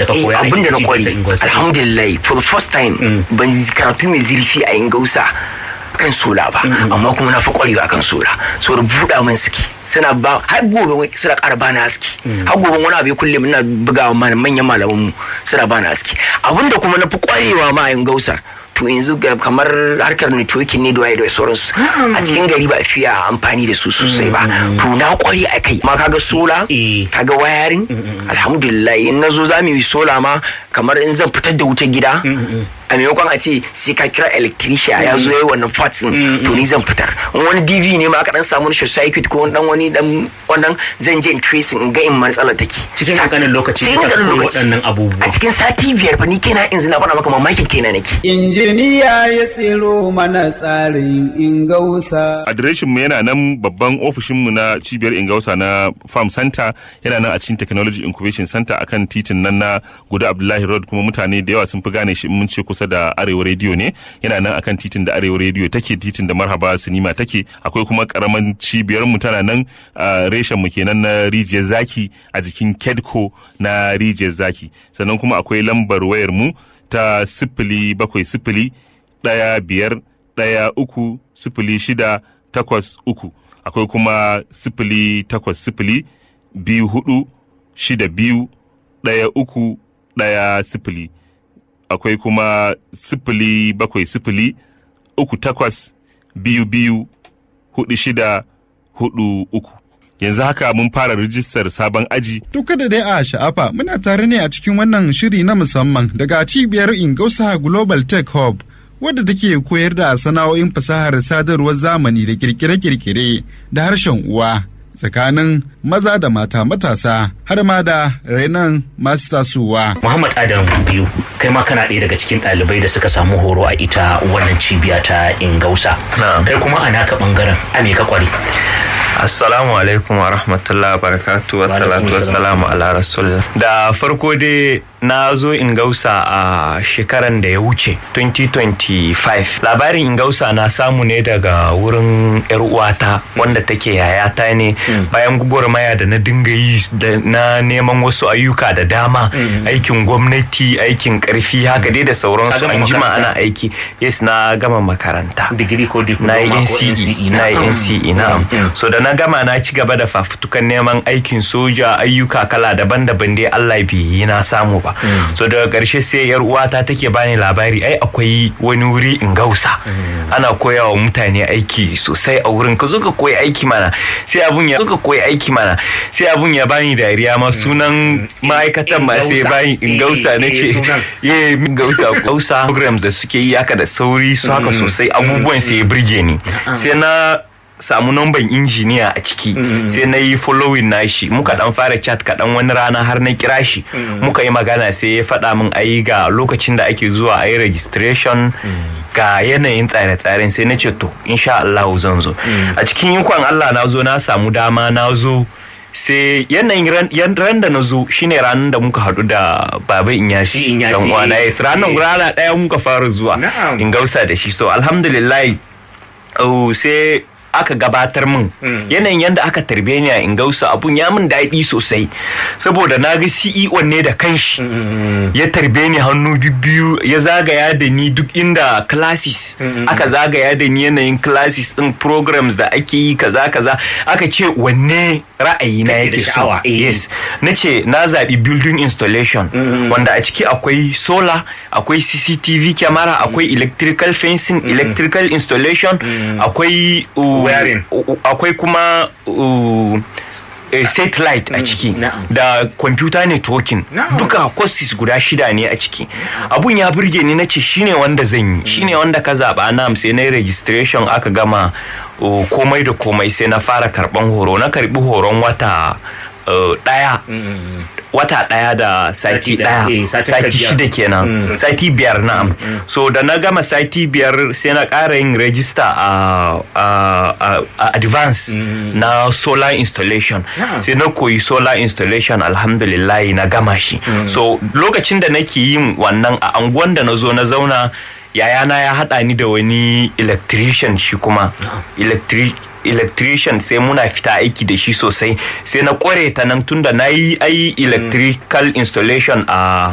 da ka Eh, koya a abin da na cibiyar kware ta Ingausa. alhamdulillah for the first time ban yi karatu mai zurfi a ingausa kan sola ba amma kuma na fi kwarewa akan sola saboda buɗa min suke suna ba har gobe wai suna ƙara bani haske har gobe wani abu ya kulle ina buga wa manyan malaman mu suna bani haske abinda kuma na fi kwarewa ma a ingausa to yanzu ga kamar harkar networking ne da waye da sauransu a cikin gari ba a fiya amfani da su sosai ba to na kware a kai ma kaga sola Eh. kaga wayarin alhamdulillah in nazo za mu yi sola ma kamar in zan fitar da wutar gida a maimakon a ce sai ka kira electrician ya zo ya yi wannan parts din to ni zan fitar in wani dv ne ma aka dan samu short circuit ko dan wani dan wannan zan je in tracing in ga in matsalar take cikin Sa- kankanin lokaci cikin ka kankanin koyi lokaci waɗannan abubuwa a cikin sati biyar fa ni kenan in zina faɗa maka mamakin kenan nake Injiniya ya tsiro mana tsarin ingausa. adireshin mu yana nan babban ofishin mu na cibiyar ingausa na farm center yana nan a cikin technology incubation center akan titin nan na guda abdullahi road kuma mutane da yawa sun fi gane shi in mun ce kusa da arewa radio ne yana nan akan titin da arewa radio take titin da marhaba sinima take akwai kuma karaman cibiyar mu tana nan a reshen mu kenan na rijiyar zaki a jikin kedco na rijiyar zaki sannan kuma akwai lambar wayar mu ta sifili bakwai sifili ɗaya biyar ɗaya uku sifili shida takwas uku akwai kuma sifili takwas sifili biyu hudu shida biyu ɗaya uku ɗaya sifili akwai kuma sifili bakwai sifili uku takwas biyu biyu hudu shida hudu uku yanzu haka mun fara rijistar sabon aji To kada dai a sha'afa muna tare ne a cikin wannan shiri na musamman daga cibiyar Ingausa Global Tech Hub wadda take koyar da sana'o'in fasahar sadarwar zamani da kirkire-kirkire da harshen uwa tsakanin maza da mata matasa har ma da rainan masu tasowa. Muhammad Adam biyu kai ma kana ɗaya daga cikin ɗalibai da suka samu horo a ita wannan cibiya ta Ingausa. Na'am. Kai kuma a naka ɓangaren a me ka kware. Assalamu alaikum wa rahmatullahi wa barakatu wa salatu wa salamu ala rasulullah. Da farko dai na zo Ingausa a shekaran da ya wuce 2025. Labarin Ingausa na samu ne daga wurin 'yar uwata wanda take yayata ne bayan gwagwarmaya da na dinga yi da na neman wasu ayyuka da dama aikin gwamnati aikin karfi haka dai da Ka sauransu gama an jima makaranta? ana aiki yes na gama makaranta Digiri ko diploma na yi ko NCE na yi NCE na'am so da na gama na ci gaba da fafutukan neman aikin soja ayyuka kala daban-daban dai Allah bai yi na samu ba so daga ƙarshe sai yar uwata take bani labari ai akwai wani wuri in gausa ana koya wa mutane aiki sosai a wurin ka zo ka koyi aiki mana sai abun ya zo ka koyi aiki mana sai abun ya bani dariya ma sunan ma'aikatan ma sai Ingausa. bani in gausa Eh, na eh, ce sunan. yeah gausa gausa programs da suke yi haka da sauri su haka sosai abubuwan sai ya burge ni sai na samu namban injiniya a ciki sai na yi following nashi muka dan fara chat kaɗan wani rana har na kira shi muka yi magana sai ya faɗa min ayi ga lokacin da ake zuwa a yi registration ga yanayin tsare-tsaren sai na ce to insha Allah zan zo a cikin ikon Allah na zo na samu dama na zo sai yanayin ran- yan- ran da na zo shine ranar da muka haɗu da baba Shi inyasi Inyasi, dan uwana eh. yes ranar Eh. rana ɗaya muka fara zuwa Na'am. in gausa da shi so alhamdulillah oh, sai aka gabatar min yanayin yadda aka tarbe ni a ingausa abun ya min daɗi sosai saboda na ga CEO ne da kanshi ya tarbe ni hannu biyu ya zagaya da ni duk inda classes aka zagaya da ni yanayin classes din programs da ake yi kaza kaza aka ce wanne ra'ayi na Kake da yake so sha'awa, eh. yes na ce na zaɓi building installation wanda a ciki akwai solar akwai cctv camera akwai electrical fencing electrical installation akwai uh, Wiring. uh, akwai kuma uh, eh, satellite a ciki na'am. da computer networking Na'am. duka courses guda shida ne a ciki abun ya burge ni nace shine wanda zan yi shine wanda ka zaba nam sai na yi registration aka gama uh, komai da komai sai na fara karban horo na karbi horon wata uh, daya wata daya da Sati sati daya, daya eh, sati sati biyar. shida kenan sati biyar na'am so da na gama sati biyar sai na ƙara yin register a a- a- a advance na solar installation Na'am. sai na koyi solar installation alhamdulillah na gama shi so lokacin da nake yin wannan a anguwan da na zo na zauna yayana ya haɗa ni da wani electrician shi kuma electric electrician sai muna fita aiki da shi sosai sai na kware ta nan tunda na yi ai electrical installation a